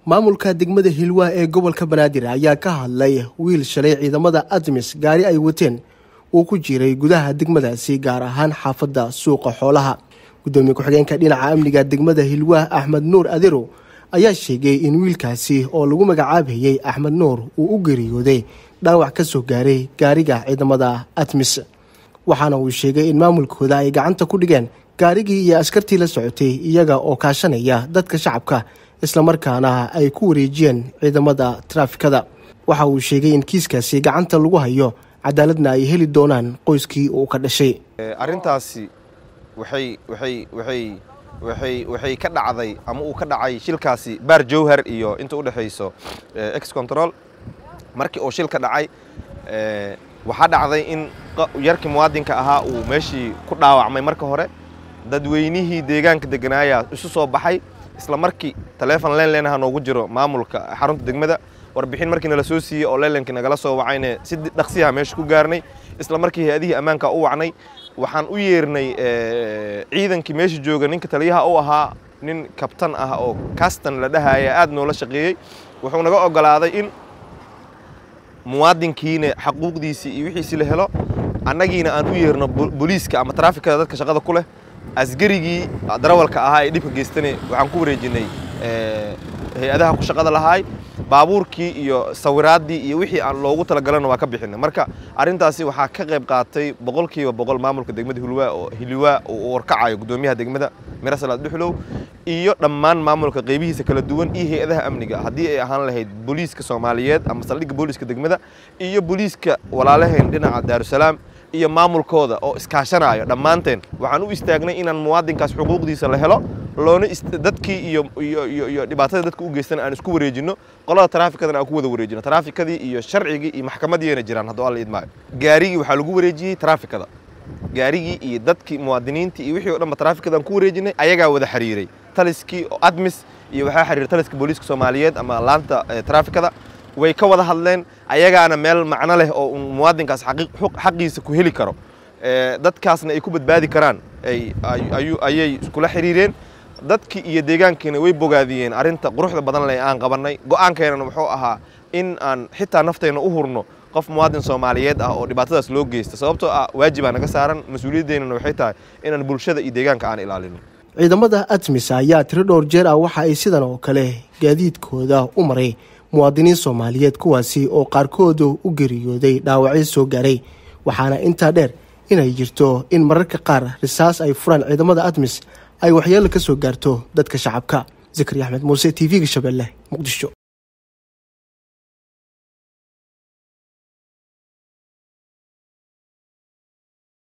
maamulka degmada hilwaa ee gobolka banaadir ayaa ka hadlay wiil shalay ciidamada admis gaari ay wateen uu ku jiray gudaha degmadaasi gaar ahaan xaafadda suuqa xoolaha gudoomiye ku-xigeenka dhinaca amniga degmada hilwaa axmed nuur adero ayaa sheegay in wiilkaasi oo lagu magacaabayey axmed nuur uu u geeriyooday dhaawac ka soo gaaray gaariga ciidamada admis waxaana uu sheegay in maamulkooda ay gacanta ku dhigeen gaarigii iyo askartii la socotay iyaga oo kaashanaya dadka shacabka islamarkaana ay ku wareejiyeen ciidamada taraafikada waxa uu sheegay in kiiskaasi gacanta lagu hayo cadaaladna ay heli doonaan qoyskii uu ka dhashay arrintaasi waxay waxay waxay waxay waxay ka dhacday ama uu ka dhacay shilkaasi baar jowhar iyo inta u dhexayso ex control markii uu shilka dhacay waxaa dhacday in yarkii muwaadinka ahaa uu meeshii ku dhaawacmay marka hore dadweynihii deegaanka deganaaya isu soo baxay isla markii taleefon lenlenaha noogu jiro maamulka xarunta degmada warbixin markii nala soo siiyey oo lenlenkii nagala soo wacayne si dhaqsiyaha meesha ku gaarnay isla markii hay-adihii ammaanka u wacnay waxaan u yeernay ciidankii meesha jooga ninka taliyaha u ahaa nin kabtan ah oo kastan la dhahaya aad noola shaqeeyey wuxuu naga ogolaaday in muwaadinkiina xaquuqdiisii iyo wixiisii la helo annagiina aan u yeerno booliiska ama taraafikada dadka shaqada ku leh asgarigii darawalka ahaa ee dhibka geystane waxaan ku wareejinay hay-adaha ku shaqada lahaay baabuurkii iyo sawiraaddii iyo wixii aan loogu talagalana waa ka bixinay marka arrintaasi waxaa ka qayb qaatay boqolkiiba boqol maamulka degmada hilwaa oo hilwaa uu warkacayo guddoomiyaha degmada mirasalaad dhuxlow iyo dhammaan maamulka qaybihiisa kala duwan iyo hay-adaha amniga haddii ay ahaan lahayd booliiska soomaaliyeed ama saldhigga booliiska degmada iyo booliiska walaalaheen dhinaca daarusalaam iyo maamulkooda oo iskaashanayo dhammaanteen waxaan u istaagnay inaan muwaadinkaas xuquuqdiisa la helo loona dadkii iyo iyo iyo dhibaatada dadka u geystana aan isku wareejinno qolada taraafikadana aan ku wada wareejino taraafikadii iyo sharcigii iyo maxkamadiina jiraan hadduu alla idmaayo gaarigii waxaa lagu wareejiyey taraafikada gaarigii iyo dadkii muwaadiniintii iyo wixii o dhanba taraafikadaan ku wareejinay ayagaa wada xiriiray taliskii admis iyo waxaa xiriiray taliska booliiska soomaaliyeed ama laanta taraafikada way ka wada hadleen ayagaana meel macno leh oo muwaadinkaas xaqiisa ku heli karo dadkaasna ay ku badbaadi karaan ayay iskula xiriireen dadkii iyo deegaankiina way bogaadiyeen arrinta quruxda badan leh aan qabannay go'aankeenana wuxuu ahaa in aan xitaa naftayna u hurno qof muwaadin soomaaliyeed ah oo dhibaatadaas loo geysta sababtoo ah waajibaa naga saaran mas-uuliyaddeenana waxay tahay inaan bulshada iyo deegaanka aan ilaalino ciidamada admis ayaa tiro dhowr jeer ah waxa ay sidan oo kale gaadiidkooda u maray muwaadiniin soomaaliyeed kuwaasi oo qaarkooda u geeriyooday dhaawacyo soo gaaray waxaana intaa dheer inay jirto in mararka qaar risaas ay furaan ciidamada admis ay waxyeelo ka soo gaarto dadka shacabka zakari axmed muuse t v-ga shabeelle muqdisho